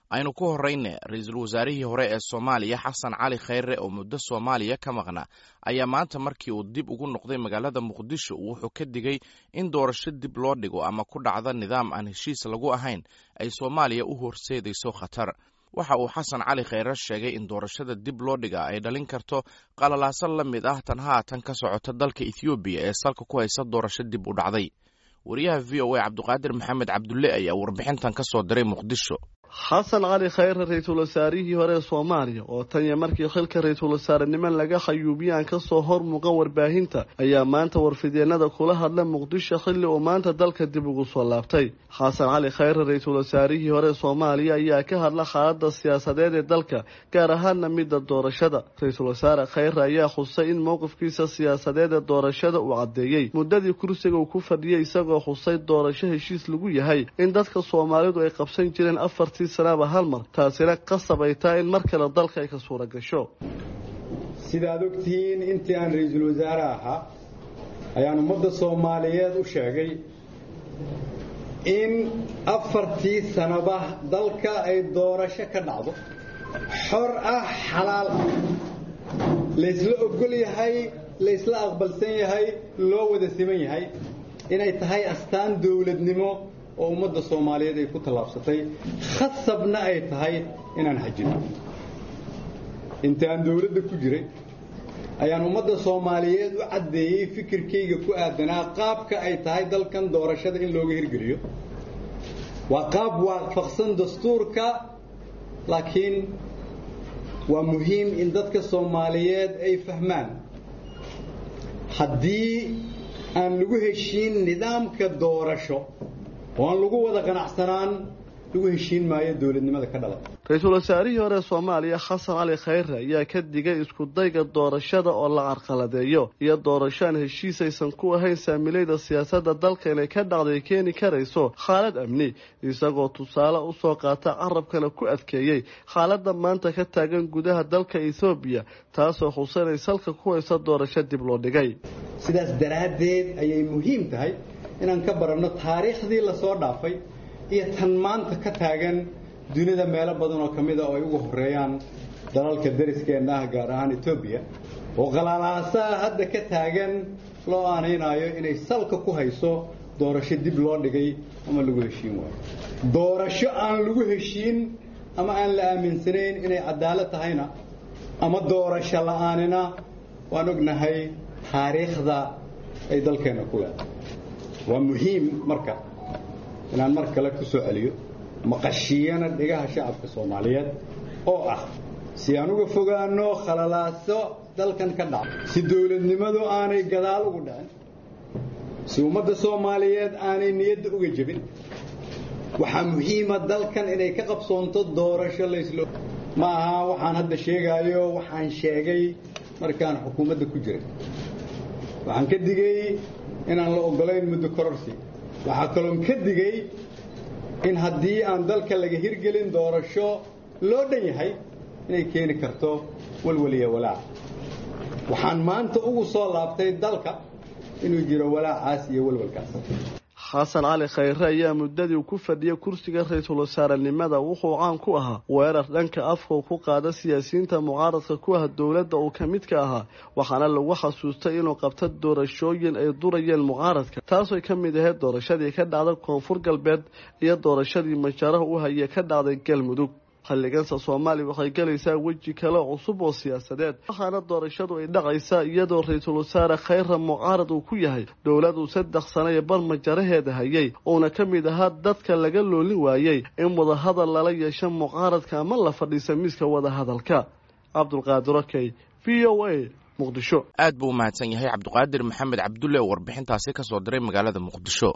aynu ku horrayne ra-iisul wasaarihii hore ee soomaaliya xasan cali khayre oo muddo soomaaliya ka maqna ayaa maanta markii uu dib ugu noqday magaalada muqdisho wuxuu ka digay in doorasho dib loo dhigo ama ku dhacda nidaam aan heshiis lagu ahayn ay soomaaliya u horseedayso khatar waxa uu xasan cali khayre sheegay in doorashada dib loo dhiga ay dhalin karto qalalaaso la mid ah tan haatan ka socota dalka ethoobiya ee salka ku haysa doorasho dib u dhacday wariyaha v o a cabdiqaadir maxamed cabdulle ayaa warbixintan ka soo diray muqdisho xasan cali khayre ra-iisul wasaarihii hore ee soomaaliya oo tan iyo markii xilka ra-iisul wasaarenimo laga khayuubiyaan kasoo hor muuqan warbaahinta ayaa maanta warfidyeenada kula hadla muqdisho xilli uu maanta dalka dib ugu soo laabtay xasan cali khayre ra-iisul wasaarihii hore ee soomaaliya ayaa ka hadla xaalada siyaasadeed ee dalka gaar ahaana midda doorashada ra-iisul wasaare khayre ayaa xusay in mowqifkiisa siyaasadeed ee doorashada uu caddeeyey muddadii kursiga uu ku fadhiyay isagoo xusay doorasho heshiis lagu yahay in dadka soomaalidu ay qabsan jireen afartii sanaaba hal mar taasina qasab ay tahay in mar kale dalka ay ka suura gasho sidaad ogtihiin intii aan ra-iisul wasaare ahaa ayaan ummadda soomaaliyeed u sheegay in afartii sanaba dalka ay doorasho ka dhacdo xor ah xalaal ah laysla ogol yahay laysla aqbalsan yahay loo wada siman yahay inay tahay astaan dowladnimo oo ummadda soomaaliyeed ay ku tallaabsatay khasabna ay tahay inaan xajino inta aan dowladda ku jiray ayaan ummadda soomaaliyeed u caddeeyey fikirkayga ku aadanaa qaabka ay tahay dalkan doorashada in looga hirgeliyo waa qaab waafaqsan dastuurka laakiin waa muhiim in dadka soomaaliyeed ay fahmaan haddii aan lagu heshiin nidaamka doorasho oo aan lagu wada qanacsanaan lagu heshiin maayo dowladnimada ka dhalan ra-iisul wasaarihii hore ee soomaaliya xasan cali khayre ayaa ka digay isku dayga doorashada oo la carqaladeeyo iyo doorashoaan heshiis aysan ku ahayn saamilayda siyaasadda dalka inay ka dhacday keeni karayso xaalad amni isagoo tusaale usoo qaata carabkana ku adkeeyey xaaladda maanta ka taagan gudaha dalka ethoobiya taasoo xusanay salka ku haysa doorasho dib loo dhigay sidaas daraaddeed ayay muhiim tahay inaan ka baranno taariikhdii lasoo dhaafay iyo tan maanta ka taagan dunida meelo badan oo ka mida oo ay ugu horeeyaan dalalka dariskeenna ah gaar ahaan etoobiya oo qalaalaasaa hadda ka taagan loo aanaynaayo inay salka ku hayso doorasho dib loo dhigay ama lagu heshiin waayo doorasho aan lagu heshiin ama aan la aaminsanayn inay cadaalad tahayna ama doorasho la-aanina waan ognahay taariikhda ay dalkeenna ku leedahay waa muhiim marka inaan mar kale ku soo celiyo maqashiyana dhigaha shacabka soomaaliyeed oo ah si aan uga fogaano khalalaaso dalkan ka dhaca si dowladnimadu aanay gadaal ugu dhicin si ummadda soomaaliyeed aanay niyadda uga jebin waxaa muhiima dalkan inay ka qabsoonto doorasho layslo ma aha waxaan hadda sheegaayo waxaan sheegay markaan xukuumadda ku jiray waxaan ka digay inaan la ogolayn muddo kororsi waxaa kaloon ka digay in haddii aan dalka laga hirgelin doorasho loo dhan yahay inay keeni karto walwaliya walaac waxaan maanta ugu soo laabtay dalka inuu jiro walaacaas iyo walwalkaas xasan cali khayre ayaa muddadii ku fadhiya kursiga ra-iisul wasaarenimada wuxuu caan ku ahaa weerar dhanka afka uu ku qaada siyaasiyiinta mucaaradka ku ah dowladda uu ka mid ka ahaa waxaana lagu xasuustay inuu qabto doorashooyin ay durayeen mucaaradka taasooy ka mid ahayd doorashadii ka dhacday koonfur galbeed iyo doorashadii majaaraha u hayay ka dhacday galmudug xilliganse soomaaliya waxay galaysaa weji kale cusub oo siyaasadeed waxaana doorashadu ay dhacaysaa iyadoo ra-iisul wasaare khayra mucaarad uu ku yahay dowladuu saddex sano iyo bar majaraheeda hayay uuna ka mid ahaa dadka laga loolin waayey in wadahadal lala yeesho mucaaradka ama la fadhiisa miiska wadahadalka cabdulqaadir okey v o a muqdisho aad buu u mahadsan yahay cabdiqaadir maxamed cabdulle oo warbixintaasi ka soo diray magaalada muqdisho